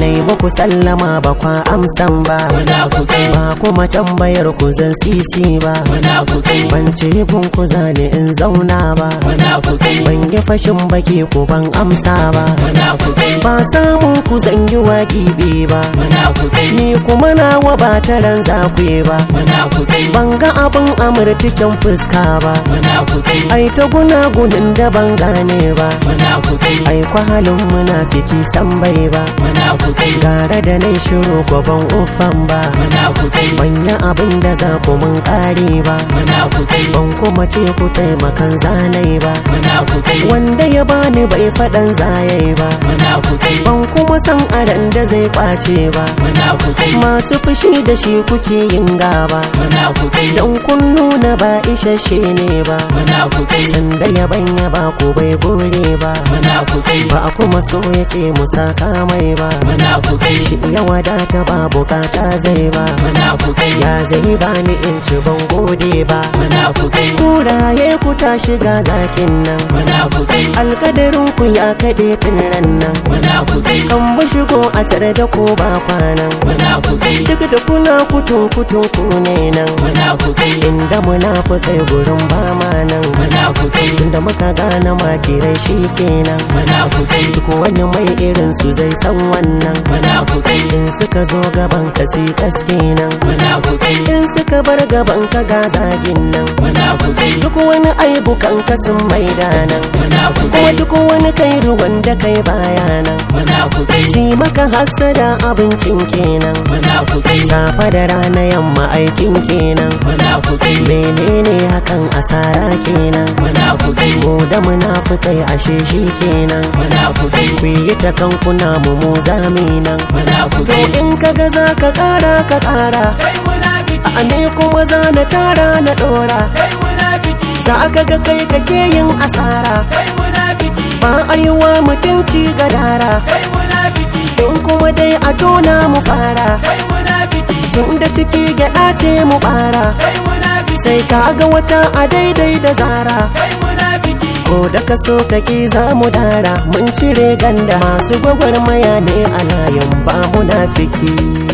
na yi muku sallama ba kwa amsan ba munafukai ba kuma tambayar ku zan sisi ba munafukai ban ce kun ku zane in zauna ba munafukai ban yi fashin baki ku ban amsa ba munafukai ba samun ku zan yi waƙiɓi ba munafukai ni kuma nawa ba taran zakwe ba munafukai ban ga abin amurtikin fuska ba munafukai ai ta gunagunin da ban gane ba munafukai ai kwa halin munafiki san bai ba munafukai gara da nai shiru ko ban uffan ba munafukai ban yi abin da za ku mun kare ba munafukai ban kuma ce ku taimakan zanai ba munafukai wanda ya bani bai faɗan zayai ba munafukai ban kuma san aran da zai kwace ba munafukai masu fushi da shi kuke yin gaba munafukai don kun nuna ba isasshe ne ba munafukai sanda ya banya ba ku bai gore ba munafukai ba a kuma so yake musaka mai ba munafukai shi ya wadata ba bukata zai ba munafukai ya zai bani in ci ban gode ba munafukai kuraye ku ta shiga zakin nan munafukai alkadarin ku ya kaɗe tun ran nan munafukai kan bu shigo a tare da ko ba kwanan munafukai duk da kuna kutun kutun ku ne nan munafukai inda munafukai gurin ba ma nan munafukai tunda muka gane makirai shi kenan munafukai duk wani mai irin su zai san wannan munafukai in suka zo gaban ka si kaske nan munafukai in suka bar gaban ka ga zagin nan munafukai duk wani aibu kan ka sun maida nan kuma munafukai duk wani kai ruwan da kai baya nan munafukai si maka hassada abincin kenan munafukai safa da rana yamma aikin kenan munafukai menene hakan asara kenan munafukai mu da munafukai ashe shi kenan munafukai ku yi ta kankuna mu mu zami nan to munafukai in kaga za ka kara ka kara kai munafiki a ne kuma za na tara na dora kai munafiki za ka ga kai kake yin asara kai munafiki ba a yi wa mutunci gadara kai munafiki in kuma dai a tona mu fara kai munafiki tun da ciki gyaɗa ce mu bara kai munafiki sai ka ga wata a daidai da zara kai munafiki ko da ka so kaki za mu dara mun cire ganda masu gwagwarmaya ne a layin ba munafiki